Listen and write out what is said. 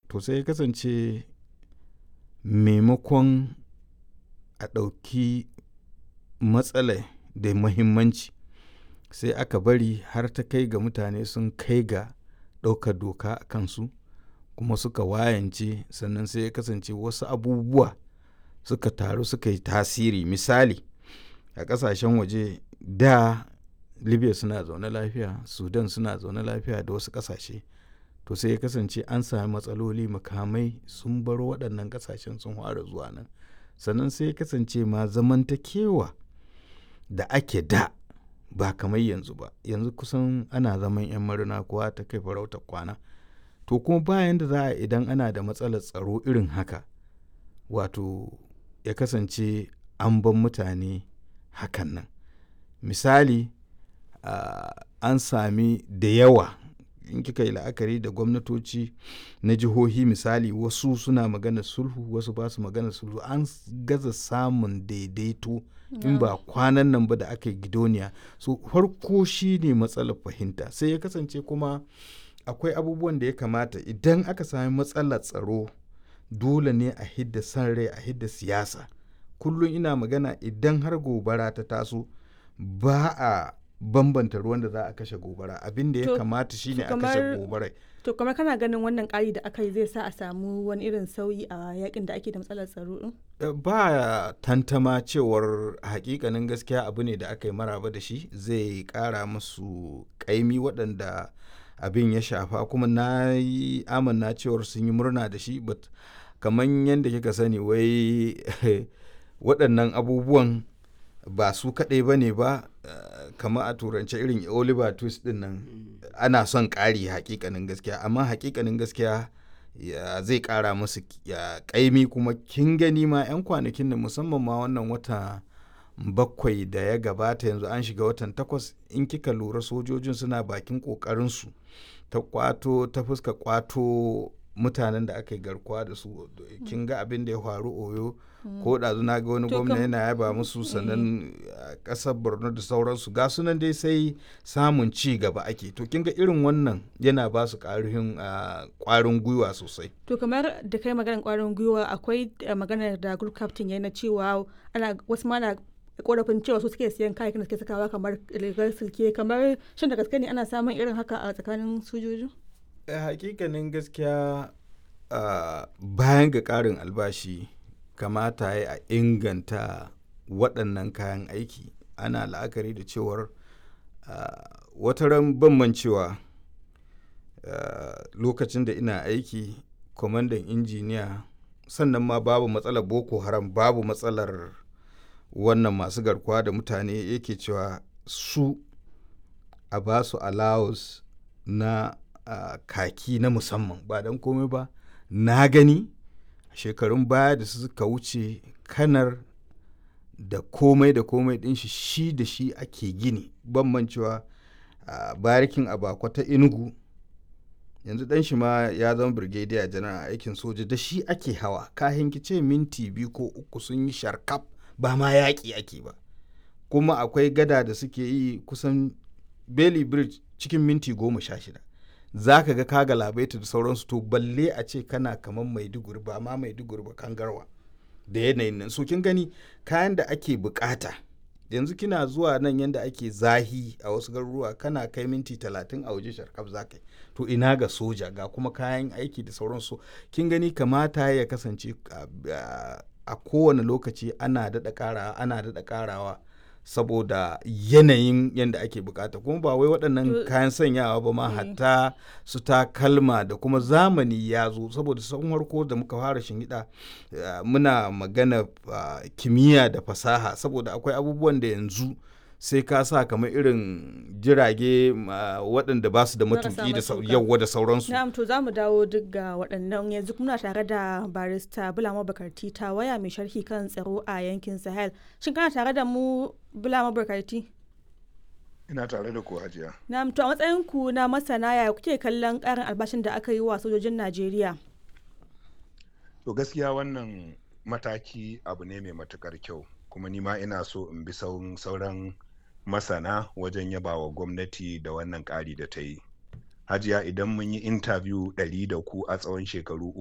to sai ya kasance maimakon a ɗauki matsala da muhimmanci sai aka bari har ta kai ga mutane sun kai ga ɗaukar doka a kansu kuma suka wayance sannan sai ya kasance wasu abubuwa suka taru suka yi tasiri misali a ƙasashen waje da libya suna zaune lafiya sudan suna zaune lafiya da wasu ƙasashe to sai ya kasance an sami matsaloli makamai sun baro waɗannan ƙasashen sun fara zuwa nan sannan sai ya kasance ma zamantakewa da ake da ba kamar yanzu ba yanzu kusan ana zaman 'yan marina kowa ta kai farautar kwana to kuma bayan da za a idan ana da matsalar tsaro irin haka wato ya kasance an ban mutane hakan nan misali uh, an sami da yawa in kika yi la'akari da gwamnatoci na jihohi misali wasu suna magana sulhu wasu ba su magana sulhu an gaza samun daidaito in ba kwanan nan ba da aka yi gidoniya so farko shi ne matsalar fahimta sai ya kasance kuma akwai abubuwan da ya kamata idan aka sami matsalar tsaro dole ne a hidda san rai a hidda siyasa kullum ina magana idan har gobara ta taso ba a bambanta ruwan da za a kashe gobara abin da ya kamata shine a kashe gobarai to kamar kana ganin wannan ƙari da aka yi zai sa a samu wani irin sauyi a yakin da ake da matsalar tsaro din ba tantama cewar hakikanin gaskiya abu ne da aka yi maraba da shi zai ƙara musu ƙaimi waɗanda abin ya shafa kuma na yi amanna cewar sun yi murna da shi but kamar yadda kika sani wai waɗannan abubuwan ba su kaɗai ba ne ba kamar a turance irin oliver twist din nan ana son ƙari hakikanin gaskiya amma hakikanin gaskiya zai ƙara musu ƙaimi kuma kin gani ma 'yan kwanakin da musamman ma wannan wata bakwai da ya gabata yanzu an shiga watan takwas in kika lura sojojin suna bakin ƙoƙarinsu ta kwato ta fuska kwato mutanen da aka yi garkuwa da su kin ga abin da ya faru oyo ko ɗazu na ga wani gwamna yana yaba musu sannan ƙasar borno da sauransu ga sunan dai sai samun ci gaba ake to kin ga irin wannan yana ba su ƙwarin gwiwa sosai to kamar da kai maganar ƙwarin gwiwa akwai maganar da group captain ya na cewa ana wasu ma na korafin cewa su suke siyan kayayyakin da suke sakawa kamar rigar silke kamar shin da gaske ne ana samun irin haka a tsakanin sojoji hakikanin gaskiya bayan ga ƙarin albashi kamata ya a inganta waɗannan kayan aiki ana la'akari da cewar wata ran ban cewa lokacin da ina aiki kwamandan injiniya sannan ma babu matsalar boko haram babu matsalar wannan masu garkuwa da mutane yake cewa su a ba su allowance na uh, kaki na musamman ba don komai ba na gani shekarun baya da suka wuce kanar da komai da komai din shi shi da shi ake gini bambancewa a uh, barikin abakwa ta inugu yanzu dan shi ma ya zama brigadier janar a aikin soja da shi ake hawa kahin kice minti biyu ko uku sun yi sharkaf ba ma yaƙi ake ba kuma akwai gada da suke yi kusan bailey bridge cikin minti goma sha shida za ka ga kaga labaita da sauransu to balle a ce kana kamar maiduguri ba ma maiduguri ba kangarwa da yanayin nan so kin gani kayan da ake bukata yanzu kina zuwa nan yanda ake zahi a wasu garuruwa kana kai minti talatin a waje sharkaf za ka to ina ga soja ga kuma kayan aiki da sauransu kin gani kamata ya kasance a kowane lokaci ana daɗa ƙarawa ana daɗa ƙarawa saboda yanayin yadda ake bukata kuma ba wai waɗannan kayan sanyawa ba ma hatta su takalma da kuma zamani ya zo saboda sun harko da muka fara shinhiɗa muna magana kimiyya da fasaha saboda akwai abubuwan da yanzu sai ka sa kamar irin jirage waɗanda ba su da matuki da yawwa da sauransu. Na'am to za mu dawo duk ga waɗannan yanzu muna tare da barista Bulama Bakarti ta waya mai sharhi kan tsaro a yankin Sahel. Shin kana tare da mu Bulama Bakarti? Ina tare da ku hajiya. Na'am to a matsayin ku na masana ya kuke kallon ƙarin albashin da aka yi wa sojojin Najeriya? To gaskiya wannan mataki abu ne mai matukar kyau kuma ni ma ina so in bi sauran masana wajen yaba wa gwamnati da wannan ƙari da ta yi hajiya idan mun yi intabiyu ɗari da ku a tsawon shekaru